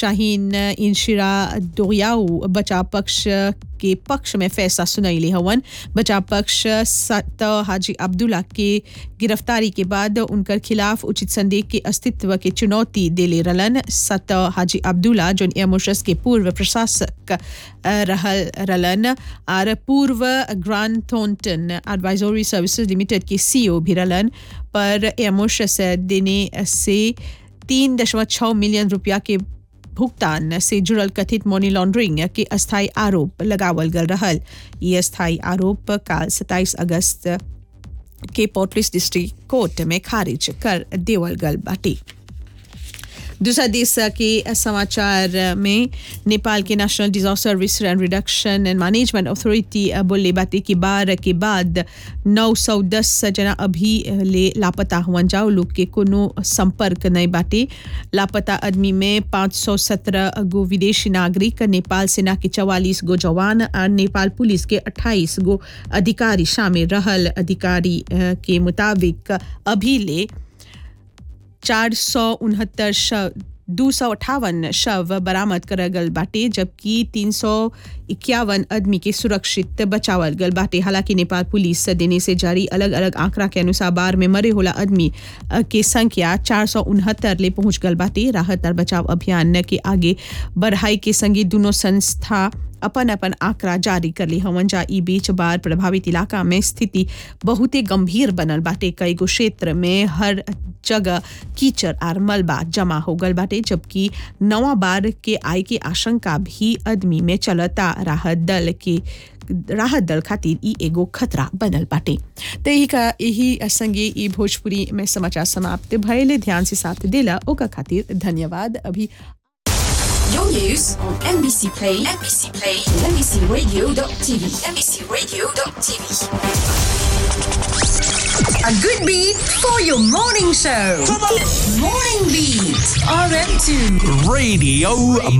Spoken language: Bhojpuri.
शाहीन इंशिरा दोरियाऊ बचाव पक्ष के पक्ष में फैसला सुनैली हवन बचाव पक्ष सत हाजी अब्दुल्ला के गिरफ्तारी के बाद उनकर खिलाफ उचित संदेह के अस्तित्व के चुनौती देले रलन सत हाजी अब्दुल्ला जोन एमोशस के पूर्व प्रशासक रहल रलन और पूर्व Grant Thornton advisory services limited के सीईओ भी रलन पर एमोशस देने से तीन दशमलव छः मिलियन रुपया के भुगतान से जुड़ल कथित मनी लॉन्ड्रिंग के अस्थायी आरोप लगावल गल रहल ये अस्थायी आरोप काल 27 अगस्त के पोर्टलिस डिस्ट्रिक्ट कोर्ट में खारिज कर देवल गल बाटी दूसरा देश के समाचार में नेपाल के national disaster risk and reduction and management authority बोले बाते की बार के बाद 910 जना अभी ले लापता हुआ जाओ लोग के कोनो संपर्क नहीं बाटे लापता आदमी में 517 गो विदेशी नागरिक नेपाल सेना के 44 गो जवान और नेपाल पुलिस के 28 गो अधिकारी शामिल रहल अधिकारी के मुताबिक अभी ले चार सौ उनहत्तर शव दो सौ अठावन शव बरामद करल गल बाटे जबकि तीन सौ इक्यावन आदमी के सुरक्षित बचावल गल बाटे हालांकि नेपाल पुलिस देने से जारी अलग अलग आंकड़ा के अनुसार बार में मरे होला आदमी के संख्या चार सौ उनहत्तर ले पहुंच गल बाटे राहत और बचाव अभियान के आगे बढ़ाई के संगे दोनों संस्था अपन अपन आंकड़ा जारी कर ली हवन जा ई बीच बार प्रभावित इलाका में स्थिति बहुते गंभीर बनल बाटे कई गो क्षेत्र में हर जगह कीचड़ आर मलबा जमा हो गल बाटे जबकि नवा बार के आय के आशंका भी आदमी में चलता राहत दल के राहत दल खातिर ई एगो खतरा बनल बाटे तो यही का यही संगे ई भोजपुरी में समाचार समाप्त भयले ध्यान से साथ देला ओका खातिर धन्यवाद अभी Your news on NBC Play, NBC Play, and NBCRadio.tv, NBCRadio.tv. A good beat for your morning show. Morning Beat, RM2. Radio